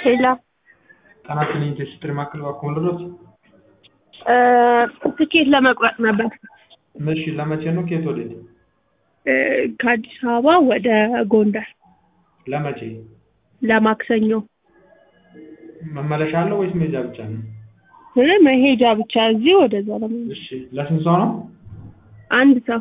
ሄሎ ጤናችን ኢንዱስትሪ ማዕከል እባክዎ ልድረስ? ትኬት ለመቁረጥ ነበር። እሺ ለመቼ ነው? ከየት ወዴት? ከአዲስ አበባ ወደ ጎንደር ለመቼ? ለማክሰኞ መመለሻ አለው ወይስ መሄጃ ብቻ ነው? እ መሄጃ ብቻ እዚህ ወደዛ ለመሄድ እሺ ለስንት ሰው ነው? አንድ ሰው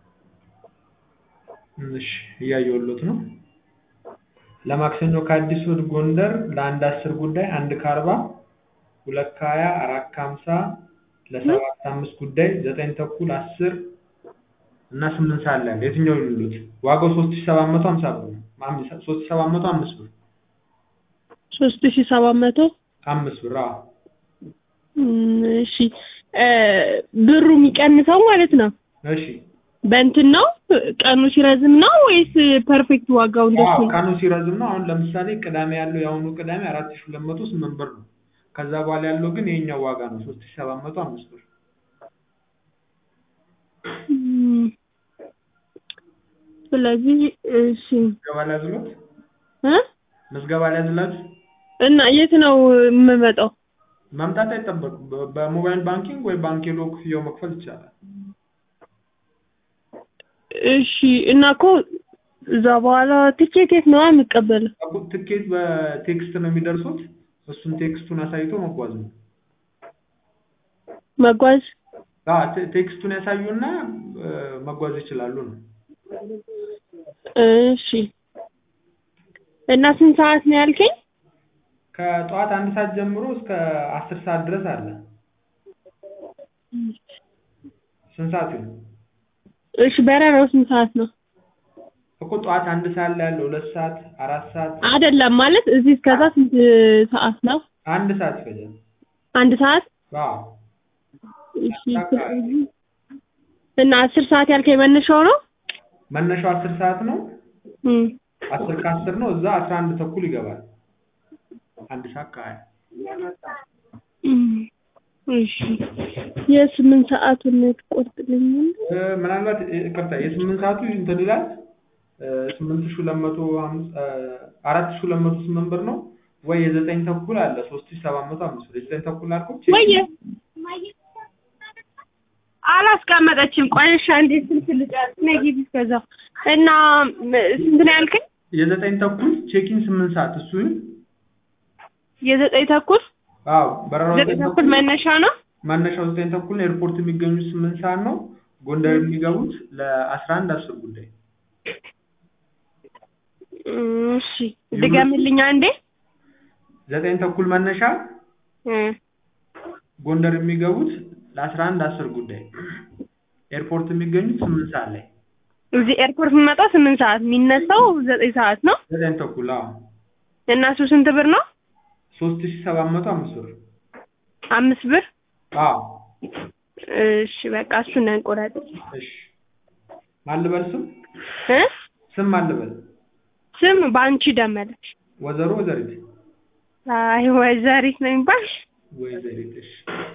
እሺ እያየሁሎት ነው። ለማክሰኞ ከአዲስ ወደ ጎንደር ለአንድ አስር ጉዳይ አንድ ከአርባ ሁለት ከሀያ አራት ከሀምሳ ለሰባት አምስት ጉዳይ ዘጠኝ ተኩል አስር እና ስምንት ሰዓት ላይ አለ። የትኛው ይሉት? ዋጋው ሶስት ሺህ ሰባት መቶ ሀምሳ ብር ነው። ሶስት ሺህ ሰባት መቶ አምስት ብር ሶስት ሺ ሰባት መቶ አምስት ብር አዎ። እም፣ እሺ ብሩ የሚቀንሰው ማለት ነው እሺ በእንትን ነው ቀኑ ሲረዝም ነው ወይስ ፐርፌክት ዋጋው እንደሱ አዎ ነው? ቀኑ ሲረዝም ነው። አሁን ለምሳሌ ቅዳሜ ያለው የአሁኑ ቅዳሜ አራት ሺህ ሁለት መቶ ስምንት ብር ነው። ከዛ በኋላ ያለው ግን የኛው ዋጋ ነው ሶስት ሺህ ሰባት መቶ አምስት ብር። እም፣ ስለዚህ እሺ ምዝገባ ሊያዝሎት እ ምዝገባ ሊያዝላችሁ እና የት ነው የምመጣው? መምጣት አይጠበቅም። በ- በሞባይል ባንኪንግ ወይ ባንክ ሄዶ ክፍያው መክፈል ይቻላል። እሺ እና እኮ እዛ በኋላ ትኬት የት ነው የሚቀበለው? እኮ ትኬት በቴክስት ነው የሚደርሱት። እሱን ቴክስቱን አሳይቶ መጓዝ ነው። መጓዝ አዎ ቴ- ቴክስቱን ያሳዩና እ፣ መጓዝ ይችላሉ ነው። እሺ እና ስንት ሰዓት ነው ያልከኝ? ከጠዋት አንድ ሰዓት ጀምሮ እስከ አስር ሰዓት ድረስ አለ። ስንት ሰዓት ይሁን? እሺ በረራው ስንት ሰዓት ነው? እኮ ጠዋት አንድ ሰዓት ላይ ያለው ሁለት ሰዓት አራት ሰዓት አይደለም ማለት እዚህ እስከዛ ስንት ሰዓት ነው? አንድ ሰዓት ይፈጃል። አንድ ሰዓት? አዎ እሺ እና አስር ሰዓት ያልከኝ መነሻው ነው? መነሻው አስር ሰዓት ነው። እም አስር ከአስር ነው። እዛ አስራ አንድ ተኩል ይገባል። አንድ ሰዓት ከሀያ እም፣ እሺ የስምንት ሰዓቱን ትቆርጥልኛለህ? እ፣ ምናልባት እ፣ ይቅርታ የስምንት ሰዓቱ እንትን ይላል እ፣ ስምንት ሺህ ሁለት መቶ ሀምሳ እ፣ አራት ሺህ ሁለት መቶ ስምንት ብር ነው ወይ የዘጠኝ ተኩል አለ ሶስት ሺህ ሰባት መቶ አምስት ብር የዘጠኝ ተኩል አልኩት ወየ አላስቀመጠችም። ቆይ እሺ አንዴ ስልክ ልጨርስ ነይ ግቢ እስከዛው እና ም- ስንት ነው ያልከኝ? የዘጠኝ ተኩል ቼኪን ስምንት ሰዓት እሱ ይሁን። የዘጠኝ ተኩል አዎ በረራው ዘጠኝ ተኩል መነሻ ነው። መነሻው ዘጠኝ ተኩል ነው። ኤርፖርት የሚገኙት ስምንት ሰዓት ነው። ጎንደር የሚገቡት ለአስራ አንድ አስር ጉዳይ እሺ ድገምልኝ አንዴ። ዘጠኝ ተኩል መነሻ እ ጎንደር የሚገቡት ለአስራ አንድ አስር ጉዳይ ኤርፖርት የሚገኙት ስምንት ሰዓት ላይ እዚህ ኤርፖርት የምመጣው ስምንት ሰዓት የሚነሳው ዘጠኝ ሰዓት ነው። ዘጠኝ ተኩል አዎ እና እሱ ስንት ብር ነው? ሶስት ሺህ ሰባት መቶ አምስት ብር አምስት ብር። አዎ እሺ በቃ እሱን እንቆረጥ እሺ ማን ልበል ስም እ ስም ማን ልበል ስም በአንቺ ደመለች። ወይዘሮ ወይዘሪት አይ ወይዘሪት ነው የሚባል ወይዘሪት እሺ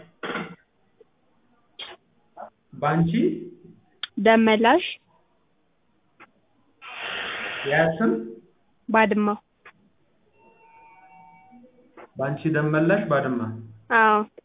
ባንቺ ደመላሽ ያ ስም ባድማው። ባንቺ ደመላሽ ባድማ አዎ